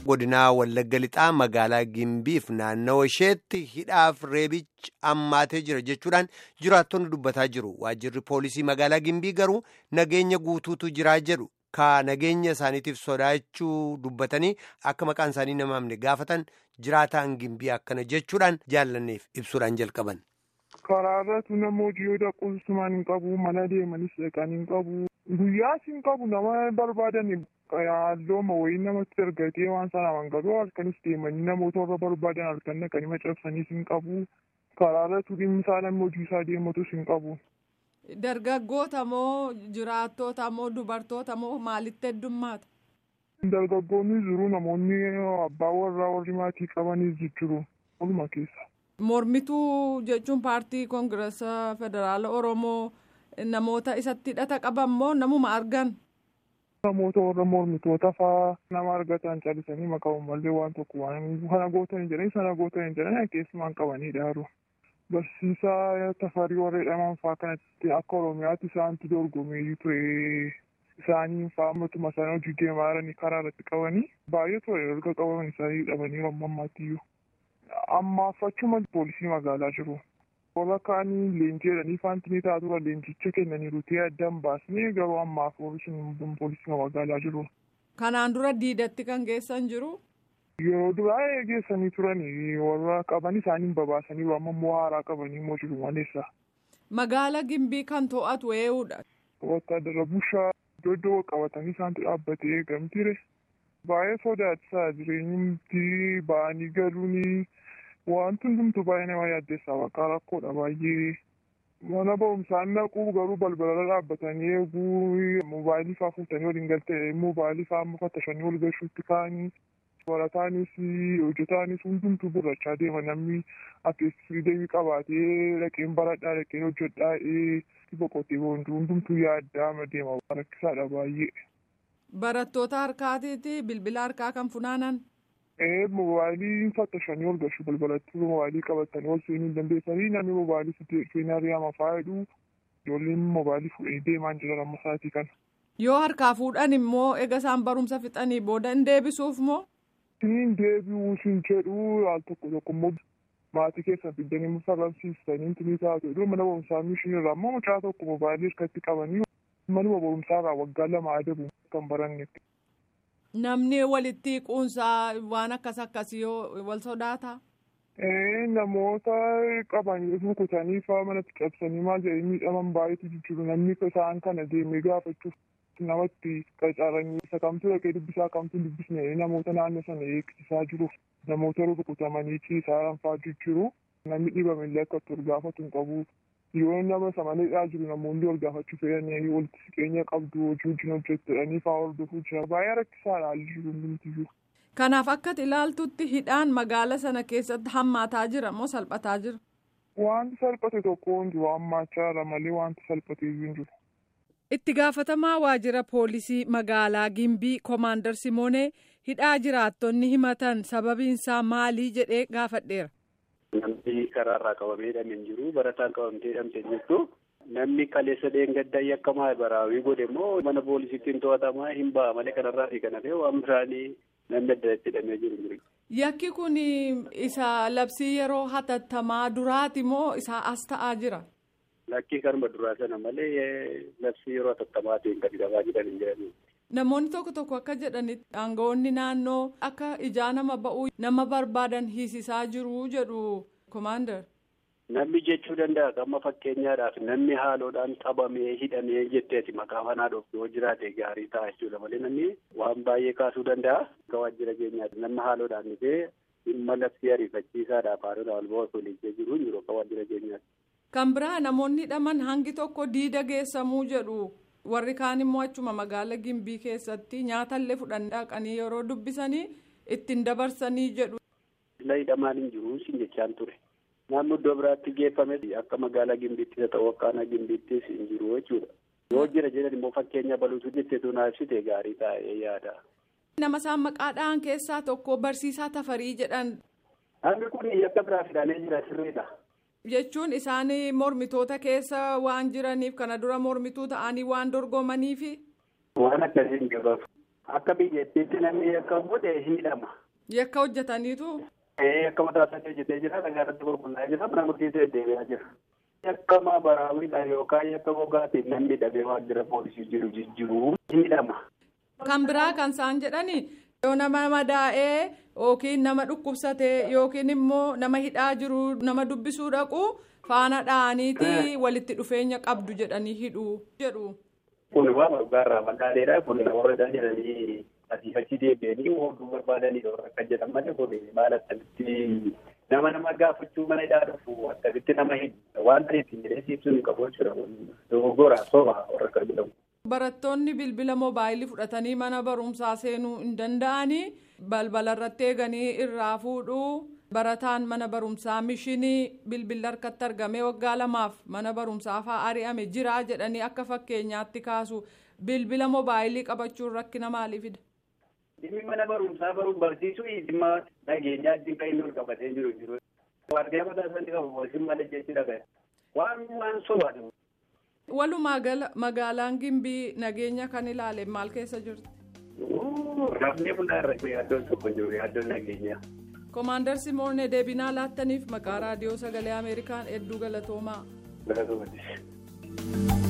godinaa Wallagga Lixaa magaalaa Gimbiif naannawa isheetti hidhaaf reebichi ammaatee jira jechuudhaan jiraattonni dubbataa jiru. Waajjirri poolisii magaalaa Gimbii garuu nageenya guutuutu jiraa jedhu. Ka nageenya isaaniitiif sodaachuu dubbatanii akka maqaan isaanii namaamne gaafatan jiraataan Gimbii akkana jechuudhaan jaallanneef ibsuudhaan jalqaban. Karaa irratti nama hojii yoo dhaquusumaan hin qabu mana deemanis dhaqan hin qabu guyyaas hin qabu nama barbaadan hallooma wayii namatti argatee waan sana mangaluu halkanis deemanii namoota warra barbaadan halkan dhaqanii macabsaniis hin qabu karaa irratti dhimmi isaa namni hojii isaa deematus hin qabu. Dargaggoota moo jiraattoota moo dubartoota moo maalitti heddummaata? Dargaggoonni jiru namoonni abbaa warraa warri maatii qabanis jiru waluma keessa. Mormituu jechuun paartii koongirasa federaala Oromoo namoota isatti hidhata qaban moo namuma argan? Namoota warra mormitoota fa'aa nama argatan callisanii maqaa mallee waan tokko waan kana gootan jedhanii sana gootan jedhanii keessumaan qabanii dhaaru. Barsiisaa tafarii warra jedhaman fa'aa kanatti akka Oromiyaatti isaantu dorgomee ture. Isaanii fa'aa ammatuma isaanii hojii deemaa jiranii karaa irratti qabanii baay'ee ture erga qabaman isaanii dhabanii amma ammaattiyyuu. Ammaaf achuma poolisii magaalaa jiru. Warra kaanii leenjii jedhanii faantinii ta'a tura leenjicha kennaniiru ta'ee addaan baasnee garuu ammaaf poolisii poolisii magaalaa jiru. Kanaan dura diidatti kan geessan jiru. Yeroo duraa geessanii turanii warra qaban isaanii babaasanii amma immoo haaraa qabanii immoo jiru maleessa. Magaala Gimbii kan to'atu eenyudha. Wattaadara bushaa iddoo iddoo qabatanii isaantu dhaabbatee eegamtire. Baay'ee sodaachisaa jireenyumti ba'anii galuuni wanti hundumtu baay'ee nama yaaddeessaa bakka rakkoodha baay'ee. Mana barumsaan naquu garuu balbalarra dhaabbatanii eeguu moobaayilii fa'aa fuutanii waliin galtee moobaayilii fa'aa amma fattashanii wal galchuutti ka'anii barataanis hojjetaanis hundumtuu burrachaa deema namni akka firiideemii qabaatee dhaqeen baradhaa dhaqeen hojjedhaa boqotee hundumtuu yaaddaa deema rakkisaadha baay'ee. Barattoota harkaatiiti bilbila harkaa kan funaanan. Ee moobaayilii fattashanii ol galchu balbalatti moobaayilii qabatanii ol seenuu hin dandeessanii namni moobaayilii seenaa riyaama faayidhu ijoolleen moobaayilii fuudhanii deemaa jiran amma sa'aatii kana. Yoo harkaa fuudhan immoo eega isaan barumsa fixanii booda hin deebisuuf moo? Siin deebi'uu siin jedhu al tokko tokko immoo maatii keessa fiddanii mufarramsiisanii tinii taatu iddoo mana barumsaa mishiin irraa immoo mucaa tokko moobaayilii harkatti qabanii manuma barumsaa irraa waggaa lama adabu kan barannetti. Namni walitti quunsaa waan akkas akkasii yoo wal sodaata. Namoota qabanii rukutanii fa'aa manatti cabsanii maal jedhanii miidhaman baay'eetu jiru namni isaan kana deemee gaafachuuf namatti qacaranii isa kamtu dhaqee dubbisaa kamtu dubbisne namoota naannoo sana eegsisaa jiru namoota rukutamanii ciisaa fa'aa jiru namni dhibame illee akka ol gaafatu hin qabu yoo nama samaneedhaa jiru namoonni ol gaafachuu fedhanii walitti siqeenya qabdu hojii wajjin hojjettanii fa'aa hordofuu jira baay'ee rakkisaadha haalli jiru hundumtiyyuu. Kanaaf akka ilaaltutti hidhaan magaala sana keessatti hammaataa jira moo salphataa jira? Wanti salphate tokko hin jiru hammaachaa jira malee wanti salphate hin jiru. Itti gaafatamaa waajjira poolisii magaalaa Gimbii Koomaandar Simoonee hidhaa jiraattonni himatan sababiinsaa maalii jedhee gaafadheera. Namni karaarraa qabamee hidhamee jiru barataan qabamtee hidhamtee jirtu. Namni kaleessa dheengaddaa yakkamaa baraawii godhe immoo mana poolisiitiin to'atamaa hin ba'a malee kanarraa fi kana ta'e waan biraanii namni adda addaatti hidhamee jiru. Yakki kun isa labsii yeroo hatattamaa duraati moo isa as ta'aa jira? Lakkii kanuma duraa sana malee labsii yeroo hatattamaa kan hidhamaa jiran hin jirani. Namoonni tokko tokko akka jedhanitti aangawoonni naannoo akka ijaa nama ba'uu nama barbaadan hiisisaa jiru jedhu koomaandar. Namni jechuu danda'a amma fakkeenyaadhaaf namni haaloodhaan qabamee hidhamee jetteeti maqaa manaa dhoofu yoo jiraate gaarii ta'a jechuudha malee namni waan baay'ee kaasuu danda'a. Akka waajjira keenyaatti nama haaloodhaan dhufee dhimma labsii ariifachiisaadhaaf haaloodhaan wal ba'u tolichee jiru hin jiru akka waajjira keenyaatti. Kan biraa namoonni hidhaman hangi tokko diida geessamuu jedhu warri kaan immoo achuma magaala Gimbii keessatti nyaatallee fudhan dhaqanii yeroo dubbisanii ittiin dabarsanii jedhu. Sila hidhamaan hin jiru siin jechaan ture. Naannoo iddoo biraatti geeffame akka magaalaa Gimbiittis haa ta'u akka aanaa Gimbiittis hin jiru jechuudha. Yoo jira jedhan immoo fakkeenya baluutu jetteetu naa ibsite gaarii taa'ee yaada. Nama isaan maqaadhaan keessaa tokko barsiisaa tafarii jedhan. Namni kun yakka biraa fidanii jira sirriidha. Jechuun isaan mormitoota keessa waan jiraniif kana dura mormituu ta'anii waan dorgomaniifi. Waan akkasii hin gabaaf. Akka biyyattiitti namni yakka godhe hidhama. Yakka hojjetaniitu. Akka mataa isaanii hojjetee jira dhagaa irratti gurgurtaa jira mana murtiisee deebi'aa jira. Yakka maabaraawwiidhaan yookaan yakka gogaatiin namni hidhamee waajjira poolisii jiru jijjiiruu hidhama. Kan biraa kan isaan jedhani yoo nama madaa'ee yookiin nama dhukkubsatee yookiin immoo nama hidhaa jiru nama dubbisuu dhaqu faana dha'aniiti walitti dhufeenya qabdu jedhanii hidhu jedhu. Kun waan dhugaarraa madaaleedha. Kun warra jedhanii asiifachi deebi'anii hodhuu barbaadanii akka jedhan malee kun maal akkamitti nama nama gaafachuu mana hidhaa dhufu akkamitti nama hidhu waan ta'eef hin jedhee ibsuun hin qabu jechuudha. Dogoggora soba warra akka jedhamu. Barattoonni bilbila moobaayilii fudhatanii mana barumsaa seenuu hin danda'anii balbala irratti eeganii irraa fuudhuu barataan mana barumsaa mishinii bilbila harkatti argamee waggaa lamaaf mana barumsaa fa'aa ari'ame jira jedhanii akka fakkeenyaatti kaasu bilbila moobaayilii qabachuun rakkina maalii fida. Dhimmi mana barumsaa baruun barsiisuu dhimma nageenyaa dhimma inni ol qabatee jiru jiru. Waardiyaa mataa isaanii qabu boosiin malee jechuudha. Waan waan sobaatu. Walumaa gala magaalaan Gimbii nageenya kan ilaale maal keessa jirti? Rafnee bunaa irratti yaaddoon tokko jiru yaaddoon nageenyaa. Koomaandar Simoonee deebinaa laattaniif maqaa raadiyoo sagalee Ameerikaan hedduu galatoomaa. Galatoomaa.